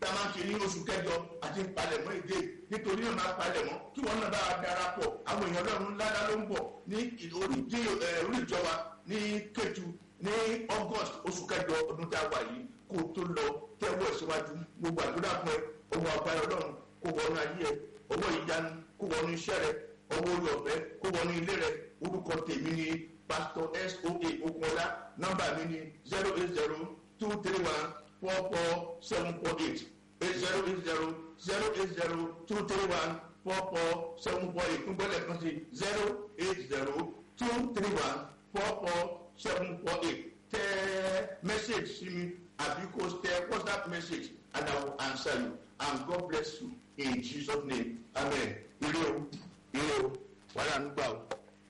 tá a máa ń ṣe ní oṣù kẹjọ àti ìpalẹ̀mọ́ èdè nítorí náà máa palẹ̀mọ́ kí wọ́n náà bá a darapọ̀ àwọn èèyàn lọ́run ńláńlá ló ń bọ̀ ní orí ìjọba ní kẹtù ní august oṣù kẹjọ ọdún tá a wà yìí kó tó lọ tẹ́wọ́ síwájú gbogbo àdúrà fún ẹ owó àbáyọ lọ́run kó wọnú ayé ẹ owó ìyanu kó wọnú iṣẹ́ rẹ owó orí ọ̀fẹ́ kó wọnú ilé rẹ orúkọ tèmi ni pastor soa okunola nọ́mbà mi ni zero eight zero two three one four four seven four eight eight zero eight zero zero eight zero two three one four four seven four eight ngbọ́dọ̀ kan sí zero eight zero two three one four four seven four eight tẹ message sí mi àbí kò tẹ whatsapp message and i will answer you and god bless you in jesus name amen ire o ire o wàhálà ń gbà o.